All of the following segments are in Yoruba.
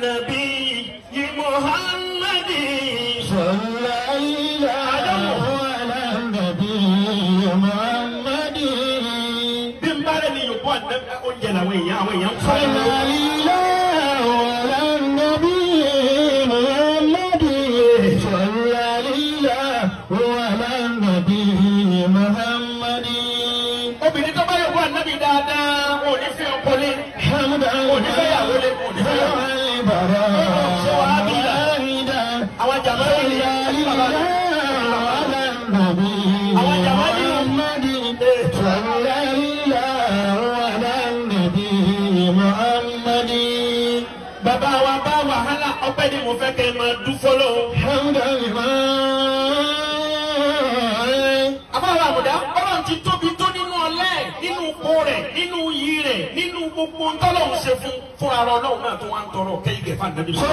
نبي محمد صلى الله على النبي محمد bí n bá rẹ̀ ní yòókù àdé oúnjẹ làwọn èèyàn àwọn èèyàn ń fa صلى الله على النبي محمد صلى الله على النبي محمد obìnrin tó bá yòókù ànábì dáadáa wọn ò ní fi ọkọ lé حمدا wọn ò ní fẹ́ yàwó lé wọn ò ní fẹ́ yàwó lé. àwọn jàmbá yìí ní bàbá rẹ̀. bàbá wa bá wàhálà ọpẹ́ ni mo fẹ́ kẹ́ ẹ máa dún fọlọ́. àbáwọ̀ àmùdá ọlọ́run ti tóbi tó nínú ọlẹ́ nínú ipò rẹ̀ nínú iyì rẹ̀ nínú gbogbo ntọ́lọ́run ṣe fún fúnra rẹ̀ ọlọ́run náà tó wá ń tọrọ kẹ́yìn kẹfà nàbí sọ.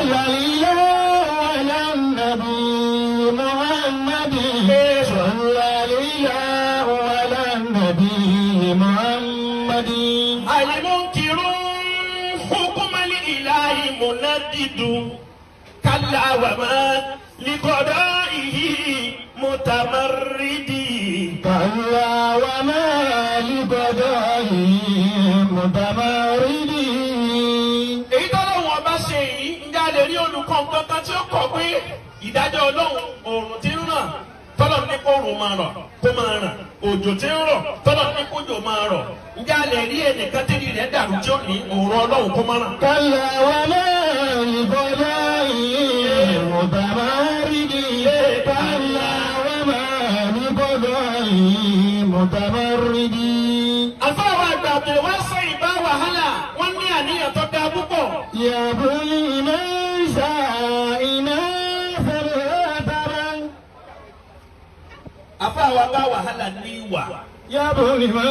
àyèmọ́nkìrún hukumali ilahi munadidu kala wàmà likọdọ ihi mutamaridi. كلا وما لقضائه متمرد èyí tọ́lọ́run ọba ṣe yìí ń jáde rí olùkọ́ kankan tí ó kọ̀ pé ìdájọ́ ọlọ́run òòrùn ti ń ràn tọ́lọ́run ní kó òòrùn máa rọ̀ kó máa ràn òjò ti ń rọ̀ tọ́lọ́run ní kójò máa rọ̀ ń jáde rí ẹnìkan tí rẹ̀ dàrú tí ó ní òòrùn ọlọ́run kó máa ràn. كلا وما لقضائه متمرد كلا وما لقضائه متمرد àfáwọn àgbà àbẹ̀rẹ̀ wá sọ ìbá wàhálà wọ́n ní àníyàn tó dáa púpọ̀. يا بني من شاء إناثا ترى àfáwọn bá wàhálà ní ìwà يا بني من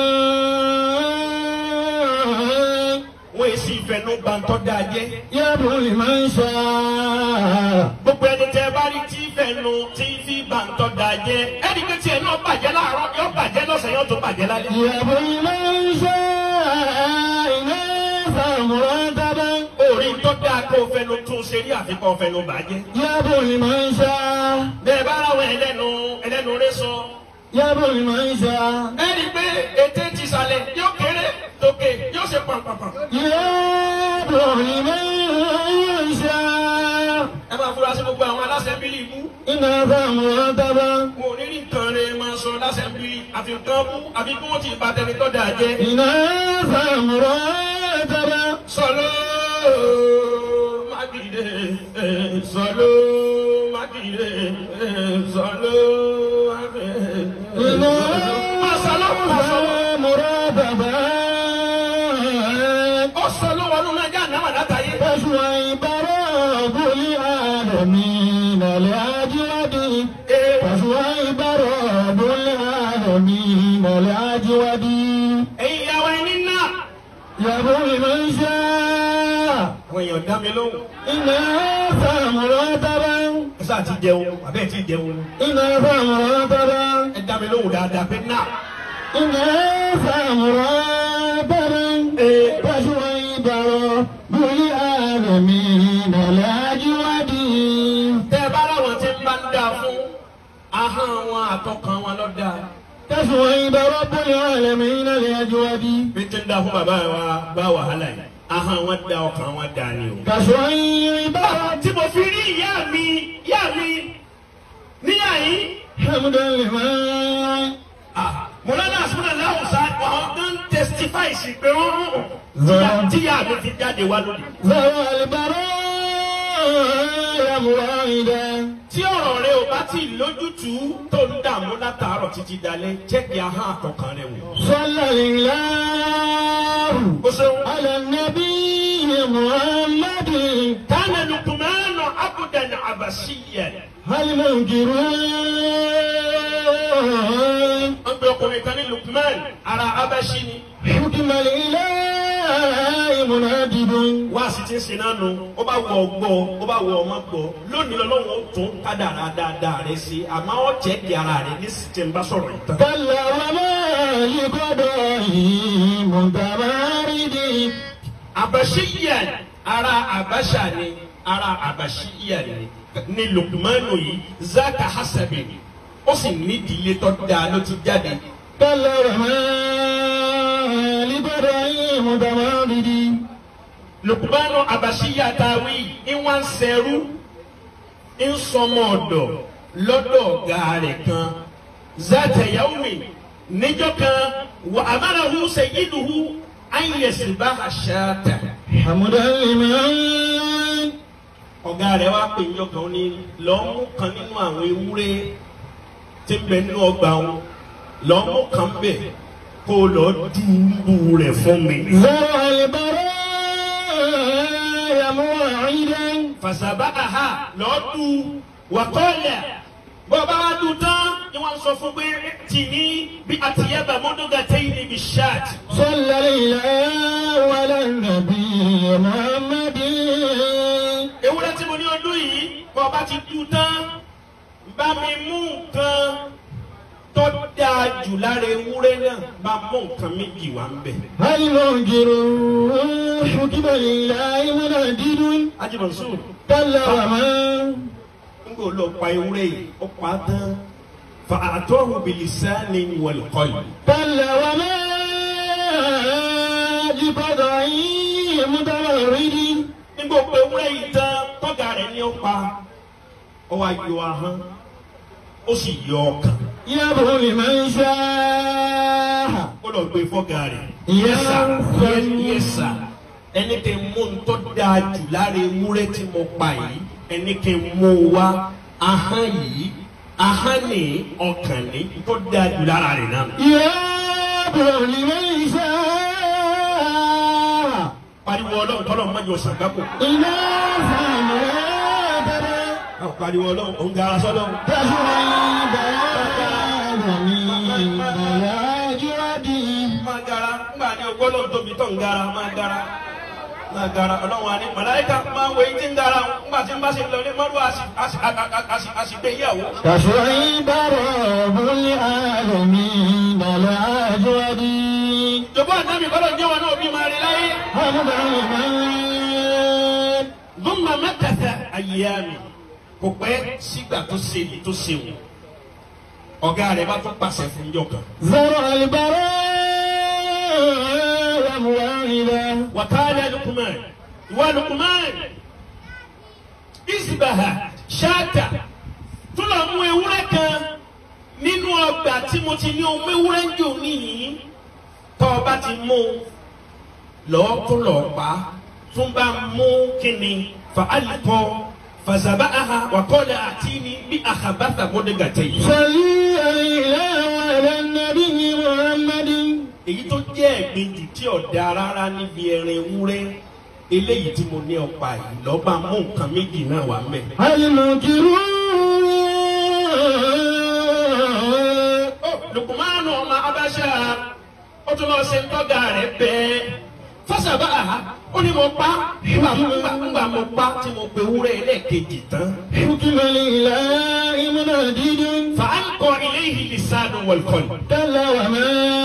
wọ́n èsì ìfẹ́nu gbàǹtọ́ dáa jẹ́. يبغي لمن شاء gbogbo ẹni tẹ bá rí tí fẹnu tí fi bàǹtọ́ da jẹ ẹni pé tiẹ̀ náà bàjẹ́ láàárọ̀ yóò bàjẹ́ lọ́sàn yóò tó bàjẹ́ lálẹ́. يبغي لمن شاء إناثا مرتبا orí tó dáa kó o fẹnu tún ṣe rí àfikún fẹnu bàjẹ́. يبغي لمن شاء bẹ́ẹ̀ bá ráwọn ẹlẹ́nu ẹlẹ́nu rẹ sọ. يبغي لمن شاء ẹni pé ètè ti sàlẹ̀ yóò kéré tókè yóò ṣe pàmpàpà. يبغي لمن شاء ẹ máa fura sí gbogbo àwọn aláṣẹ bílí ibú. إناثا مرتبا mo ò ní rí nǹkan rẹ máa sọ láṣẹ bílí àfi nǹkan bú àfi kí wọ́n ti bàtẹ́ni tó dáa jẹ́. إناثا مرتبا sọlọ mákìdé sọlọ mákìdé sọlọ mákìdé. إناثا مرتبا ó sọlọ wọnú náà já náà látàyè. فشويب رب العالمين الأجود فشويب رب العالمين الأجود ẹ̀yin ìyàwó ẹni náà. يبغي من شاء àwọn èèyàn dá mi lóhùn. إناثا مرتبا ẹ sáà ti jẹun àbẹ́ẹ̀ ti jẹun. إناثا مرتبا ẹ dá mi lóhùn dáadáa pé náà. إناثا مرتبا فشويب رب العالمين الأجود tẹ́ ẹ bá láwọn tí ń bá ń dáa fún ahọ́n wọn àtọkàn wọn lọ dáa. تشويب رب العالمين الأجود bí tí ń dáa fún bàbá wa bá wàhálà yìí ahọ́n wọn dá ọkàn wọn dáa ni o. كشويب tí mo fi rí ìyá mi ìyá mi níyà yìí. حمدا لمن mọ̀lánà àsúná láwùsá àwọn tó ń testify sí pé wọ́n tíyà tíyà mi ti jáde wá lónìí. ذوى البرايا مرائدا tí ọ̀rọ̀ rẹ ò bá tí ì lójútùú tó ń dààmú látàárọ̀ títí dalẹ́ jẹ́kì ahọ́n àtọkàn rẹ wò. صلى الله ó ṣeun. على النبي محمد كان لقمان عبدا عبسيا هل منكرون wọ́n pe ọkùnrin kan ní Lukman ara abashi ni. حكم الإله منادد wá sí ti ń sin náà nu ó bá wọ ọgbọ́ ó bá wọ ọmọ gbọ́ lónìí lọ́lọ́run ó tún kádàrá dáadáa rẹ sí àmọ́ ó jẹ́ kí ara rẹ ní sìtẹ̀ ń bá sọ̀rọ̀ yìí tán. كلا وما لقضائه متمارد àbẹ̀sí yẹn ara àbáṣà ni ara àbáṣíyà ni ni lukumanu yìí zaka hasabi ó sì nídìílé tó dáa ló ti jáde كلا وما لإبراهيم تماضي lukumanu àbáṣíyà táwí ìwọ̀n ń sẹ́rú ń sọmọ ọ̀dọ̀ lọ́dọ̀ ọ̀gá rẹ̀ kan zata yaumi níjọ́ kan wà amarahu sayyiduhu an yasbaha shata. حمدا لمن ọ̀gá rẹ̀ wá pè ní ọkàn ní lọ́ọ́ mú kan nínú àwọn ewúrẹ́ tí ń bẹ nínú ọgbà wọn lọ́ọ́ mú kan bẹ̀ kó o lọ́ọ́ dùbù rẹ̀ fún mi. زرع البرايا موعدا fàṣàbà àhà lọ́ọ́ dù wàkọ́ọ̀lẹ̀ bọ́ọ̀bá wa dùn tán ni wọ́n sọ fún pé tì ní bí àtìyẹ́bà mọ́dọ́gà tẹ́yìn níbi ṣáàtì. صلى الله على النبي محمد ewúrẹ́ tí mo ní ọdún yìí bọ́ọ̀bá ti dùn tán bá mi mú nǹkan tó dáa jù lára ewúrẹ́ náà bá mú nǹkan méjì wá ń bẹ̀. المنكر حكم لله منادد ajimansu كلا وما n kò lọ pa ewúrẹ́ yìí ó pa á tán fa àtọ́hùn bilisani wọ̀lùkọ́yì. كلا وما بقضائي متمرد nígbà pé ewúrẹ́ yìí tán tọ́gà rẹ̀ ni ó pa ó wá yọ ahọ́n ó sì yọ ọkàn يبغى لمن شاء ó lọ gbé fọ́gà rẹ̀. Yẹ́sà. yẹ́sà ẹni kí n mú ntọ́ dáa jù lára ewúrẹ́ tí mo pa yìí ẹni kí n mú wá ahọ́n yìí ahọ́n ní ọkàn ní ntọ́ dáa jù lára rẹ̀ náà. يبغى لمن شاء pariwo ọlọ́run tọ́lọ́ mọ́jọ sàgbákò. إذا فنادر pariwo ọlọ́run òun gara sọ́lọ́run. تشري بيان من بلاجرده máa gara ńgbà ní ọgbọ́lọ́ tóbi tó ń gara máa gara máa gara ọlọ́run wa ní màláíkà máa wo eyín tí ń gara ńgbà tí ń bá ṣe lọ ní mọ́rú àṣìgbé ìyàwó. تشعيب رب العالمين الأجود jọ̀bọ́ àdámì kọ́lọ̀ jẹ́ wọn náà bí máa rí láyé. حمدا لمن Dúnmà mẹ́tẹ̀ẹ̀tẹ̀ ayé mi kò pẹ́ sígbà tó ṣe èyí tó ṣe wò. Ọ̀gá rẹ̀ bá tún pàṣẹ fún yọ̀ kan. زرع البرايا موعدا Wàkàlẹ̀ Lukuman, ìwà Lukuman, Isbaha, Ṣáàtà, tún lọ mú ewúrẹ́ kan nínú ọgbà tí mo ti ní ohun ewúrẹ́ ń jò níyìí. Tọ́ ọ bá ti mú un, lọ́ọ́ tún lọ́ọ́ pa á, tún bá mú kíni fa alikọ́ fàzàbà aha wàkọ́lẹ̀ àti ní bí àkàbàtà mọ́dẹ́gàtẹ́ yìí. صلي عليه وعلى النبي محمد èyí tó jẹ́ ẹ̀gbin jù tí ọ̀dà rárá níbi ẹran ewúrẹ́ eléyìí tí mo ní ọ̀pá yìí lọ́ba mú nǹkan méjì náà wà mẹ́. المنكرون lukumanu ọmọ abáṣá ó tún lọ ṣe ń tọ́gà rẹ̀ bẹ́ẹ̀ fọ́sàbà àhá ó ní mo pa ńgbà ńgbà ńgbà mo pa tí mo pe ewúrẹ́ ẹlẹ́ẹ̀kejì tán. حكم لله منادد fa alqa ilayhi lisanu wal qalb. كلا وما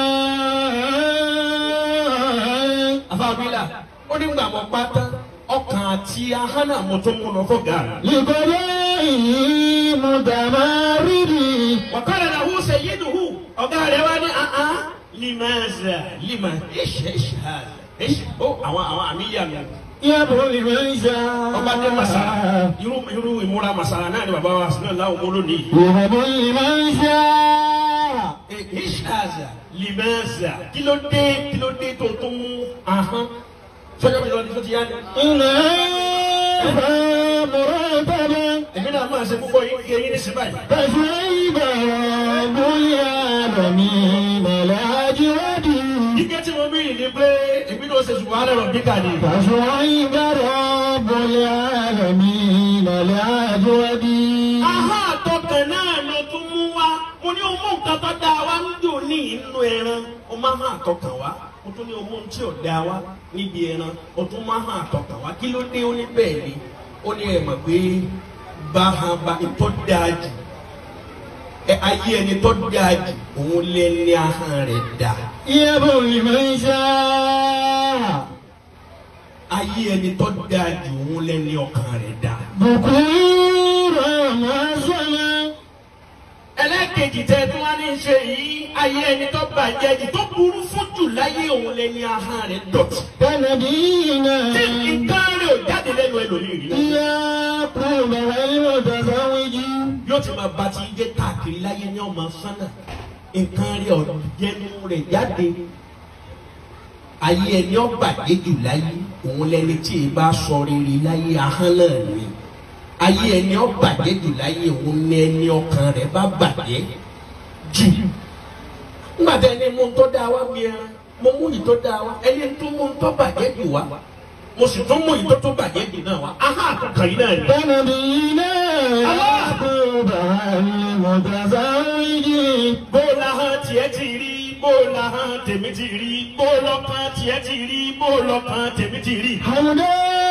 àfàbílà ó ní gbà mo pa tán ọkàn àti ahánà mo tún mú lọ fọ́gà rẹ̀. لقضائه متمرد وقال له سيده ọ̀gá rẹ̀ wá ní àá limaza lima ish ish hada ish ó àwọn àwọn àmìyá mi يبغى لمن شاء ọba dé masara irú irú ìmúra masara náà ni bàbá wa sinú láwọn ọmọ lónìí يهب لمن شاء Eh, ish hada limaza kí ló dé kí ló dé tó tó mú ahọ́n sọjọ́ mi lọ ní sọ́tì yá ni. إن مرتبا èmi náà máa ṣe púpọ̀ yìí kí eyín ní sí báyìí. فشيب رب العالمين الأجود ike tí mo bí yìí ni pé èmi náà ṣe ṣùgbọ́n alẹ́ rọ̀ bí kàní. فشيب رب العالمين الأجود Aha àtọkàn náà ló tún mú wá. Mo ní ọmọ nǹkan tó dáa wá ń dùn ní inú ẹran. O máa hàn àtọkàn wá. O tún ní ọmọ tí ò dáa wá níbi ẹran. O tún máa hàn àtọkàn wá. Kí ló dé ó ní bẹ́ẹ̀ ni? Ó ní ẹ̀ mọ̀ pé báhaba tó dáa jù. Ẹ ayé ẹni tó dáa jù. Òun lé ní ahọ́n rẹ̀ dá. يهب لمن شاء ayé ẹni tó dáa jù òun lẹ́ni ọkàn rẹ̀ dáa. بكورا وعسلا ẹlẹ́kejì tẹ tí wọ́n ní í ṣe yìí ayé ẹni tó bàjẹ́ jù tó burú fún jù láyé òun lẹ́ni ahọ́n rẹ̀ dọ̀tí. كنبينا tí nǹkan rẹ̀ ò jáde lẹ́nu ẹlòmíì rí. يعقوب والمتزوج yóò ti máa ba ti jẹ́ káàkiri láyé ní ọmọ sánà nǹkan rẹ̀ ò jẹnu rẹ̀ jáde. ayé ẹni ó bàjẹ́ jù láyé òun lẹ́ni tí ì bá sọ rere láyé ahọ́n náà ni. ayé ẹni ó bàjẹ́ jù láyé òun ní ẹni ọkàn rẹ̀ bá bàjẹ́ jù. nígbà tí ẹni mú un tó dáa wá bí ẹran mo mú yìí tó dáa wá ẹni tó mú un tó bàjẹ́ jù wá mo sì tún mú yìí tó tó bàjẹ́ jù náà wá ahọ́n àkàkàn yìí náà ni. كنبينا يعقوب والمتزوج bó lahàn tiẹ̀ ti rí bó lahàn tèmi ti rí bó lọ́kàn tiẹ̀ ti rí bó lọ́kàn tèmi ti rí. حمدا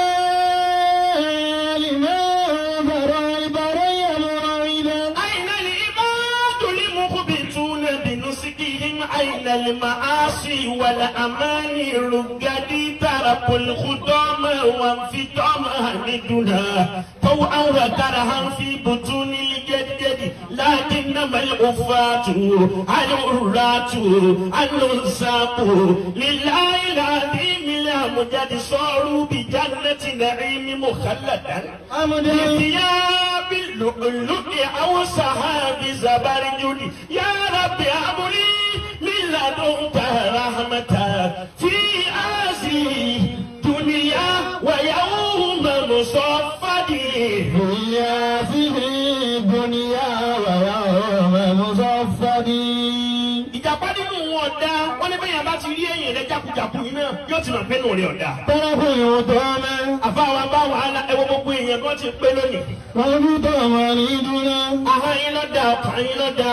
لمن برى البرية مريدا أين العباد المخبتون بنسكهم أين المعاصي والأماني رقدي تركوا الخدام وانفتام حمدنا طوعا وكرها في بطون الجدد لكنما العفاة العراة النساق لله العظيم الأمجد صاروا بجنة نعيم مخلدا حمدا بثياب اللؤلؤ أو سحاب زبرجد يا رب هب لي من لدنك رحمة في آسي دنيا ويوم مصفدي هي في الدنيا ويوم مصفدي ìjàpá nínú wọn ọ̀dà wọn ní bẹ́yàn bá ti rí ẹ̀yìn rẹ̀ jákujàku yìí náà yóò ti mọ̀ pé nù rẹ̀ ọ̀dà. طرف يطامى àfáwa bá wàhálà ẹwọ gbogbo èèyàn bí wọ́n ti pé lónìí. وجود مريدنا ahọ́n yín lọ́dà ọkàn yín lọ́dà.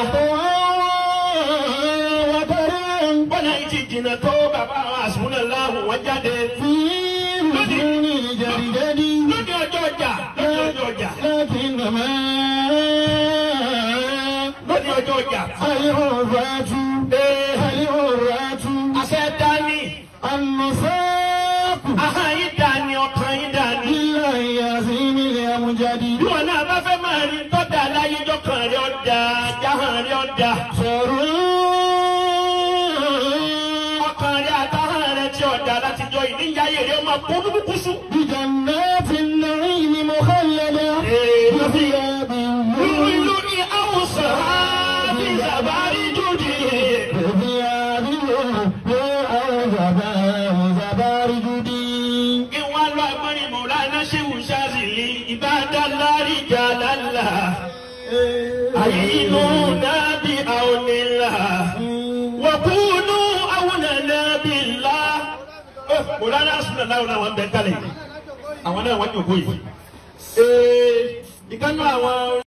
وكرم bọ́lá yìí ti jìnnà tó bàbá àwọn àsùnwòn láàrùn wọn jáde. في بدون الجدد lóde ọjọ́ ọjà lóde ọjọ́ ọjà لكنما lóde ọjọ́ ọjà. العرفات ee العرات àṣẹ dání النساق ahọ́n yín dání ọkàn yín dání. لله يزيم الأمجد bí wọn náà bá fẹ́ máa rí tọ́jà láyé jọkàn rẹ̀ ọ̀dà jáhàn rẹ̀ ọ̀dà. شرور ọkàn rẹ̀ àtàhàn rẹ̀ ti ọ̀dà látijọ́ ìníyàyè rẹ̀ ọmọ kó búkúsù. بجنات النعيم مخلدة وثياب lúlú ní àwòsàn bí zàbárí jòdì. وثياب زبارجدي kí wọ́n lọ agbọ́nrin mọ̀lánà ṣéwù ṣáàzìlì ìbádá lárí jà lálà. àyínú nábì àwọnìlà. wọ́kúnú àwọn nábì ńlá. mọ̀lánà sùnà láwọn náà wọ́n bẹ̀ kálẹ̀. àwọn náà wọ́n yòókù yìí. ìkànnì àwọn.